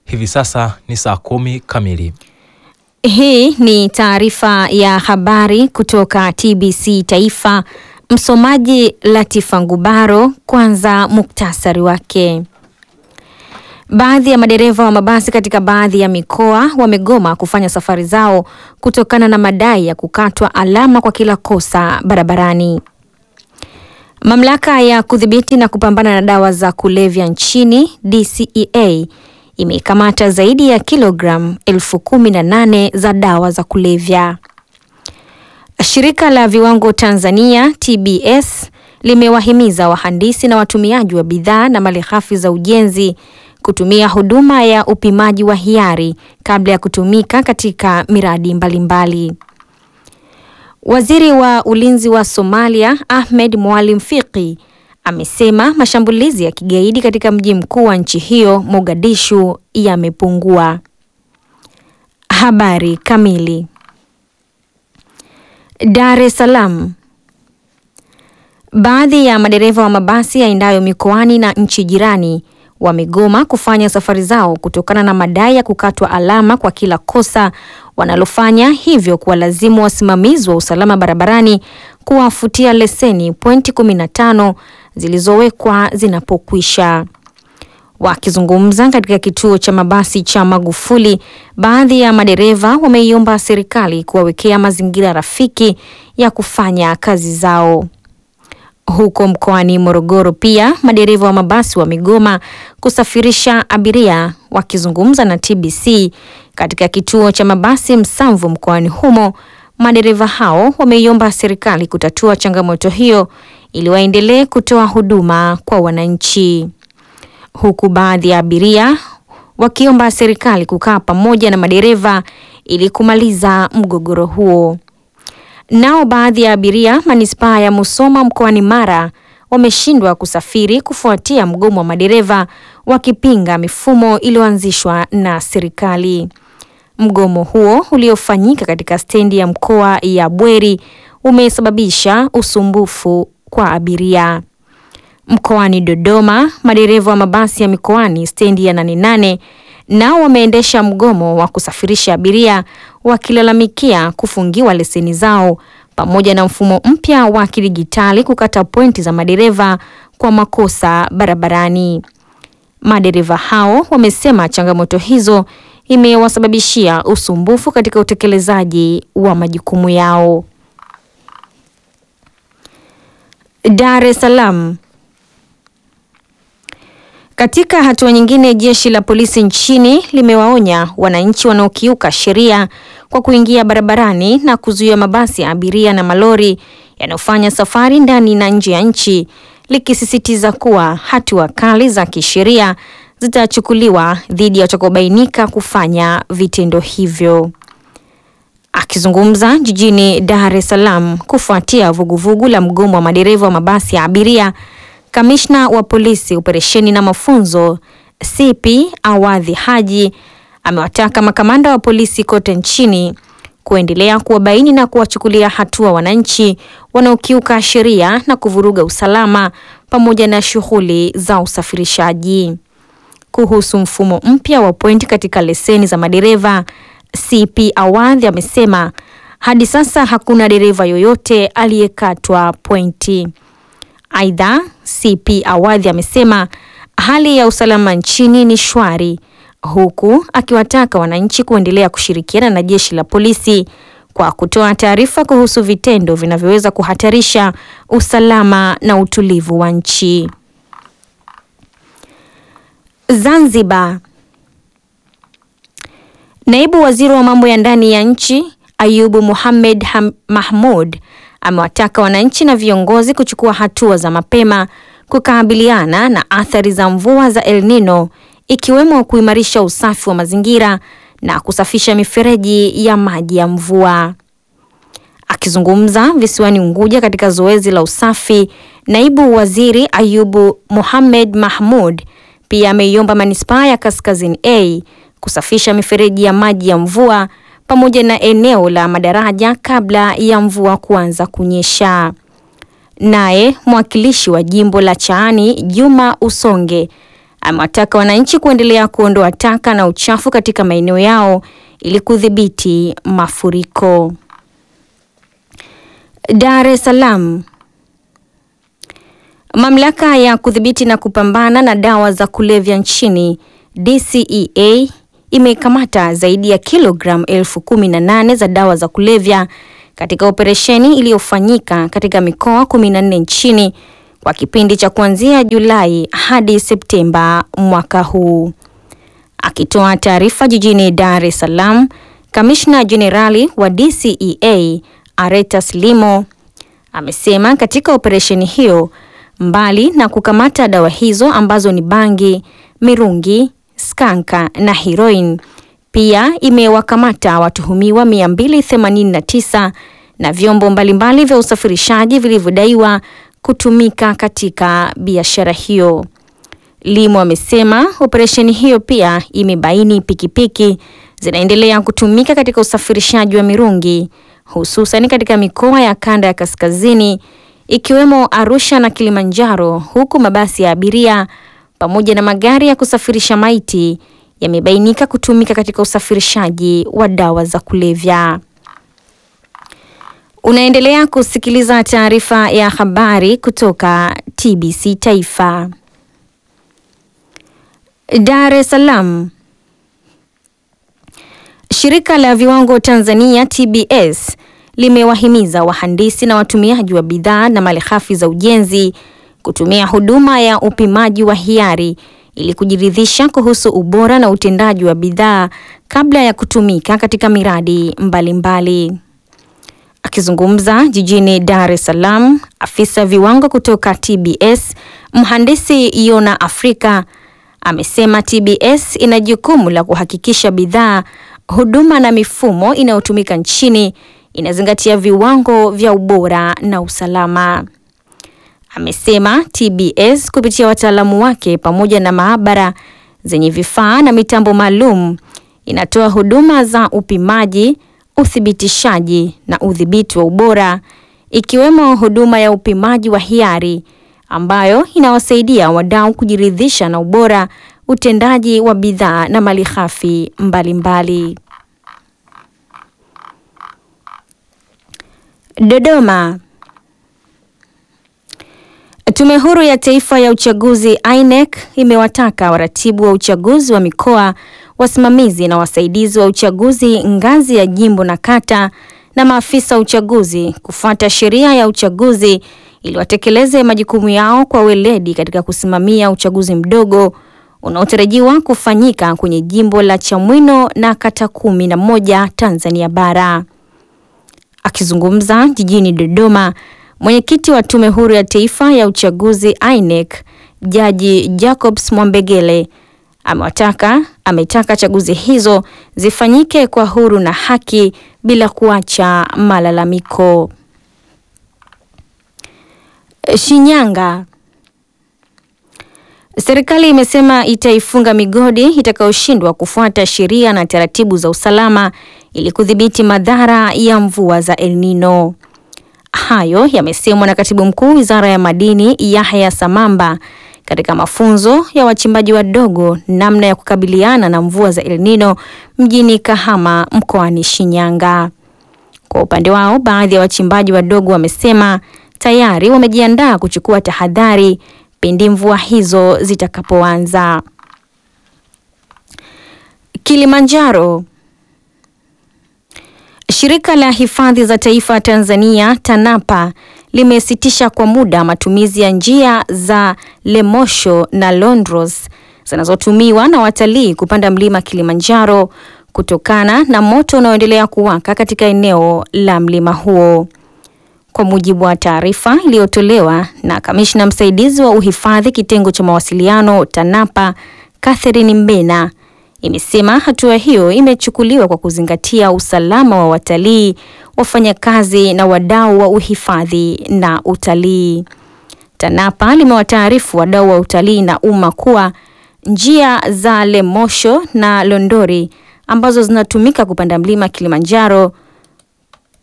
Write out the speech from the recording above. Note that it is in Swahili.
Hivi sasa ni saa kumi kamili. Hii ni taarifa ya habari kutoka TBC Taifa. Msomaji Latifa Ngubaro. Kwanza muktasari wake. Baadhi ya madereva wa mabasi katika baadhi ya mikoa wamegoma kufanya safari zao kutokana na madai ya kukatwa alama kwa kila kosa barabarani. Mamlaka ya kudhibiti na kupambana na dawa za kulevya nchini DCEA imekamata zaidi ya kilogramu elfu kumi na nane za dawa za kulevya. Shirika la viwango Tanzania TBS limewahimiza wahandisi na watumiaji wa bidhaa na malighafi za ujenzi kutumia huduma ya upimaji wa hiari kabla ya kutumika katika miradi mbalimbali mbali. Waziri wa Ulinzi wa Somalia Ahmed Mwalim Fiqi amesema mashambulizi ya kigaidi katika mji mkuu wa nchi hiyo Mogadishu yamepungua. Habari kamili. Dar es Salaam. Baadhi ya madereva wa mabasi yaendayo mikoani na nchi jirani wamegoma kufanya safari zao kutokana na madai ya kukatwa alama kwa kila kosa wanalofanya, hivyo kuwalazimu wasimamizi wa usalama barabarani kuwafutia leseni pointi 15 zilizowekwa zinapokwisha. Wakizungumza katika kituo cha mabasi cha Magufuli, baadhi ya madereva wameiomba serikali kuwawekea mazingira rafiki ya kufanya kazi zao. Huko mkoani Morogoro pia madereva wa mabasi wamegoma kusafirisha abiria. Wakizungumza na TBC katika kituo cha mabasi Msamvu mkoani humo, madereva hao wameiomba serikali kutatua changamoto hiyo ili waendelee kutoa huduma kwa wananchi, huku baadhi ya abiria wakiomba serikali kukaa pamoja na madereva ili kumaliza mgogoro huo. Nao baadhi ya abiria manispaa ya Musoma mkoani Mara wameshindwa kusafiri kufuatia mgomo wa madereva wakipinga mifumo iliyoanzishwa na serikali. Mgomo huo uliofanyika katika stendi ya mkoa ya Bweri umesababisha usumbufu kwa abiria. Mkoani Dodoma, madereva wa mabasi ya mikoani stendi ya Nane Nane nao wameendesha mgomo wa kusafirisha abiria wakilalamikia kufungiwa leseni zao pamoja na mfumo mpya wa kidijitali kukata pointi za madereva kwa makosa barabarani. Madereva hao wamesema changamoto hizo imewasababishia usumbufu katika utekelezaji wa majukumu yao. Dar es Salaam. Katika hatua nyingine, jeshi la polisi nchini limewaonya wananchi wanaokiuka sheria kwa kuingia barabarani na kuzuia mabasi ya abiria na malori yanayofanya safari ndani na nje ya nchi, likisisitiza kuwa hatua kali za kisheria zitachukuliwa dhidi ya watakaobainika kufanya vitendo hivyo. Akizungumza jijini Dar es Salaam kufuatia vuguvugu la mgomo wa madereva wa mabasi ya abiria Kamishna wa polisi operesheni na mafunzo CP Awadhi Haji amewataka makamanda wa polisi kote nchini kuendelea kuwabaini na kuwachukulia hatua wananchi wanaokiuka sheria na kuvuruga usalama pamoja na shughuli za usafirishaji. Kuhusu mfumo mpya wa pointi katika leseni za madereva, CP Awadhi amesema hadi sasa hakuna dereva yoyote aliyekatwa pointi. Aidha, CP Awadhi amesema hali ya usalama nchini ni shwari, huku akiwataka wananchi kuendelea kushirikiana na jeshi la polisi kwa kutoa taarifa kuhusu vitendo vinavyoweza kuhatarisha usalama na utulivu wa nchi. Zanzibar. Naibu Waziri wa mambo ya ndani ya nchi Ayubu Mohamed Mahmud amewataka wananchi na viongozi kuchukua hatua za mapema kukabiliana na athari za mvua za El Nino ikiwemo kuimarisha usafi wa mazingira na kusafisha mifereji ya maji ya mvua. Akizungumza visiwani Unguja katika zoezi la usafi, Naibu Waziri Ayubu Mohamed Mahmud pia ameiomba manispaa ya Kaskazini A kusafisha mifereji ya maji ya mvua pamoja na eneo la madaraja kabla ya mvua kuanza kunyesha. Naye mwakilishi wa jimbo la Chaani Juma Usonge amewataka wananchi kuendelea kuondoa taka na uchafu katika maeneo yao ili kudhibiti mafuriko. Dar es Salaam. Mamlaka ya kudhibiti na kupambana na dawa za kulevya nchini DCEA imekamata zaidi ya kilogramu elfu kumi na nane za dawa za kulevya katika operesheni iliyofanyika katika mikoa 14 nchini kwa kipindi cha kuanzia Julai hadi Septemba mwaka huu. Akitoa taarifa jijini Dar es Salaam, Kamishna Jenerali wa DCEA Aretas Limo amesema katika operesheni hiyo mbali na kukamata dawa hizo ambazo ni bangi, mirungi, skanka na heroin, pia imewakamata watuhumiwa 289 na vyombo mbalimbali vya usafirishaji vilivyodaiwa kutumika katika biashara hiyo. Limo amesema operesheni hiyo pia imebaini pikipiki zinaendelea kutumika katika usafirishaji wa mirungi hususan katika mikoa ya kanda ya kaskazini ikiwemo Arusha na Kilimanjaro, huku mabasi ya abiria pamoja na magari ya kusafirisha maiti yamebainika kutumika katika usafirishaji wa dawa za kulevya. Unaendelea kusikiliza taarifa ya habari kutoka TBC Taifa. Dar es Salaam. Shirika la Viwango Tanzania TBS limewahimiza wahandisi na watumiaji wa bidhaa na malighafi za ujenzi kutumia huduma ya upimaji wa hiari ili kujiridhisha kuhusu ubora na utendaji wa bidhaa kabla ya kutumika katika miradi mbalimbali mbali. Akizungumza jijini Dar es Salaam, afisa viwango kutoka TBS mhandisi Yona Afrika amesema TBS ina jukumu la kuhakikisha bidhaa, huduma na mifumo inayotumika nchini inazingatia viwango vya ubora na usalama. Amesema TBS kupitia wataalamu wake pamoja na maabara zenye vifaa na mitambo maalum inatoa huduma za upimaji, uthibitishaji na udhibiti wa ubora ikiwemo huduma ya upimaji wa hiari ambayo inawasaidia wadau kujiridhisha na ubora, utendaji wa bidhaa na malighafi mbalimbali. Dodoma. Tume Huru ya Taifa ya Uchaguzi INEC imewataka waratibu wa uchaguzi wa mikoa, wasimamizi na wasaidizi wa uchaguzi ngazi ya jimbo na kata na maafisa uchaguzi kufuata sheria ya uchaguzi ili watekeleze majukumu yao kwa weledi katika kusimamia uchaguzi mdogo unaotarajiwa kufanyika kwenye jimbo la Chamwino na kata kumi na moja Tanzania bara. Akizungumza jijini Dodoma, mwenyekiti wa Tume Huru ya Taifa ya Uchaguzi INEC, Jaji Jacobs Mwambegele amewataka ametaka chaguzi hizo zifanyike kwa huru na haki bila kuacha malalamiko. Shinyanga. Serikali imesema itaifunga migodi itakayoshindwa kufuata sheria na taratibu za usalama ili kudhibiti madhara ya mvua za El Nino. Hayo yamesemwa na Katibu Mkuu Wizara ya Madini Yahya Samamba katika mafunzo ya wachimbaji wadogo namna ya kukabiliana na mvua za El Nino mjini Kahama mkoani Shinyanga. Kwa upande wao, baadhi ya wachimbaji wadogo wamesema tayari wamejiandaa kuchukua tahadhari pindi mvua hizo zitakapoanza. Kilimanjaro. Shirika la Hifadhi za Taifa Tanzania TANAPA limesitisha kwa muda matumizi ya njia za Lemosho na Londros zinazotumiwa na watalii kupanda mlima Kilimanjaro kutokana na moto unaoendelea kuwaka katika eneo la mlima huo. Kwa mujibu wa taarifa iliyotolewa na kamishna msaidizi wa uhifadhi kitengo cha mawasiliano TANAPA Catherine Mbena imesema hatua hiyo imechukuliwa kwa kuzingatia usalama wa watalii, wafanyakazi na wadau wa uhifadhi na utalii. TANAPA limewataarifu wadau wa utalii na umma kuwa njia za Lemosho na Londori ambazo zinatumika kupanda mlima Kilimanjaro